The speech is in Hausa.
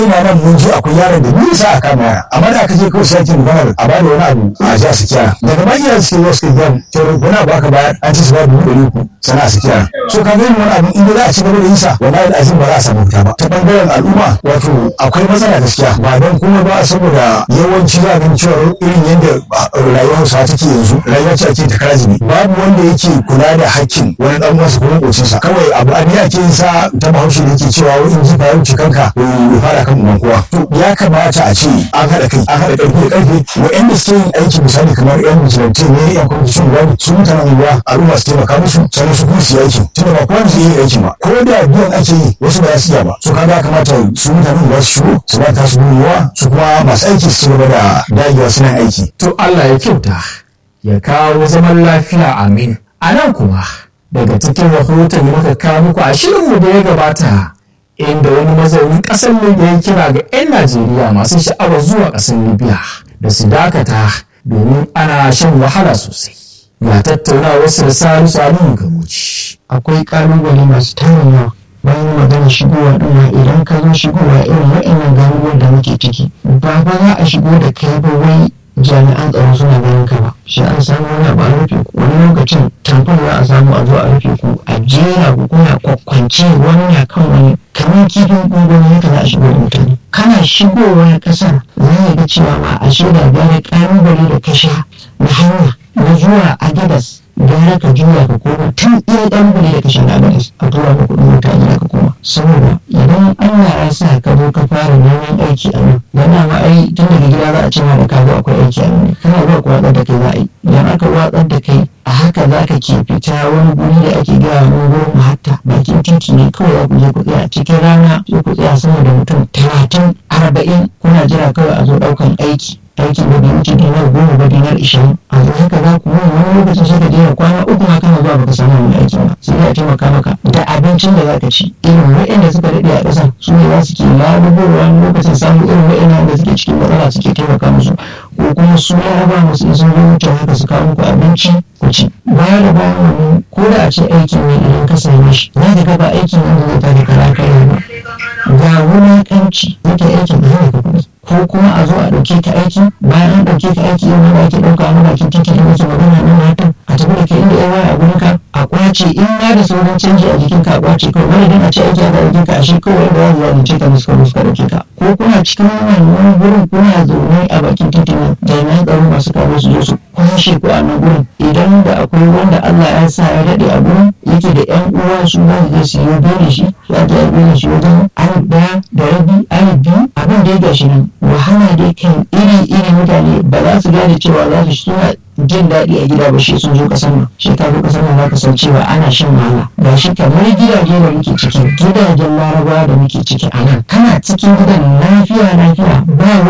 ina nan mun je akwai yaron da nisa a kama yara amma da aka je kawai sai ake maganar a bada wani abu a ji a saki yara daga bayan yara suke zuwa suke gyan cewa wani abu aka bayar an ce su ba dubu ɗari uku sana a saki yara so ka gani wani abu inda za a ci gaba da yinsa wallahi azim ba za a samu fita ba ta bangaren al'umma wato akwai matsala gaskiya ba don kuma ba saboda yawanci za a gani cewa irin yadda rayuwar hausawa take yanzu rayuwa ce ake ta karazibi babu wanda yake kula da hakkin wani dan uwansa ko makocinsa kawai abu an ake yin sa ta bahaushe da yake cewa wani in ji fa wuce kanka ya fara kan uban kowa to ya kamata a ce an haɗa kai an haɗa ƙarfi da ƙarfi wa'anda suke yin aiki misali kamar yan musulunci ne yan kwamitin gwani su mutanen unguwa al'umma su taimaka musu sannan su kuma su yi aiki tunda ba kowa zai yi aiki ba ko da biyan ake yi wasu ba za su iya ba so kaga kamata su mutanen unguwa su shigo su ba ta su gudunmuwa su kuma masu aiki su ci gaba da dagewa suna aiki. to Allah ya kyauta ya kawo zaman lafiya amin a nan kuma daga cikin rahoton da muka kawo muku a shirinmu da ya gabata inda wani mazaunin ƙasar libya ya kira ga 'yan najeriya masu sha'awar zuwa ƙasar libya da su dakata domin ana shan wahala sosai ga tattaunawa wasu da salisu aliyu gamuci akwai ƙalubale masu tarin yawa bayan magana shigowa ɗin ma idan ka zo shigowa irin waɗannan garuruwan da muke ciki ba ba za a shigo da kai ba wai jami'an tsaro suna ganin ka ba shi an samu wani abu a rufe ku wani lokacin tamfon za a samu a zo a rufe ku a jera ku kuna kwakwance wani na kan wani kamar kifin gwangwani haka za a shigo da mutane kana shigowa ƙasar za ga cewa ma a shaida gane ƙalubale da ka sha na hanya na zuwa agadas gara ka juya ka koma tun iya ƙalubale da ka sha na agadas a tura ka kuɗin mutane ka koma saboda idan Allah ya sa ka zo ka fara neman aiki a nan yana ma ai tun daga gida za a ce ma da ka zo akwai aiki a nan kana zuwa ku watsar da kai za a yi idan aka watsar da kai a haka za ka ke fita wani guri da ake gaya wani gurin hatta bakin titi ne kawai za ku je ku tsaya cikin rana sai ku tsaya sama da mutum talatin arba'in kuna jira kawai a zo ɗaukan aiki aikin da bai wuce dinar goma ba dinar ishirin a zo haka za ku yi wani lokacin sai ka jera kwana uku ma kana zuwa baka samu wani aiki ba sai ya taimaka maka da abincin da za ka ci irin waɗanda suka daɗe a ƙasar su ne za su ke lalubowa wani lokacin samun irin waɗanda da suke cikin matsala suke taimaka musu ko kuma su laraba musu in sun zo wuce haka su kawo muku abinci ku ci baya da bayan wannan ko da a ce aikin ne idan ka same shi za ka ga ba aikin wanda zai tada kara kai ba ga wulaƙanci yake aikin da hana ka kuɗi ko kuma a zo a ɗauke ka aiki bayan an ɗauke ka aiki yau da ake ɗauka a bakin titi da muke magana na matan a tafi da kai inda ya waya a gurin ka a kwace in ma da sauran canji a jikin ka a kwace kawai wani dan a ce aiki aka ɗauke ka a shi kawai da za su ka musu kawai suka ɗauke ka ko kuna cikin wannan gurin kuna zaune a bakin titi nan jami'an tsaro masu kawo su zo su kwashe ku a nan gurin idan da akwai wanda Allah ya sa ya daɗe a gurin yake da ƴan uwa su za su je su yi bene shi za ta yi bene shi wajen alif ɗaya da rabi alif biyu abin da ya gashi nan wahala dai kan iri-iri mutane ba za su gane cewa za su suna jin daɗi a gida ba shi sun zo ƙasar nan shi ka zo ƙasar nan za ka san cewa ana shan wahala ga shi kamar gidaje da muke ciki gidajen larabawa da muke ciki a nan kana cikin gidan lafiya lafiya ba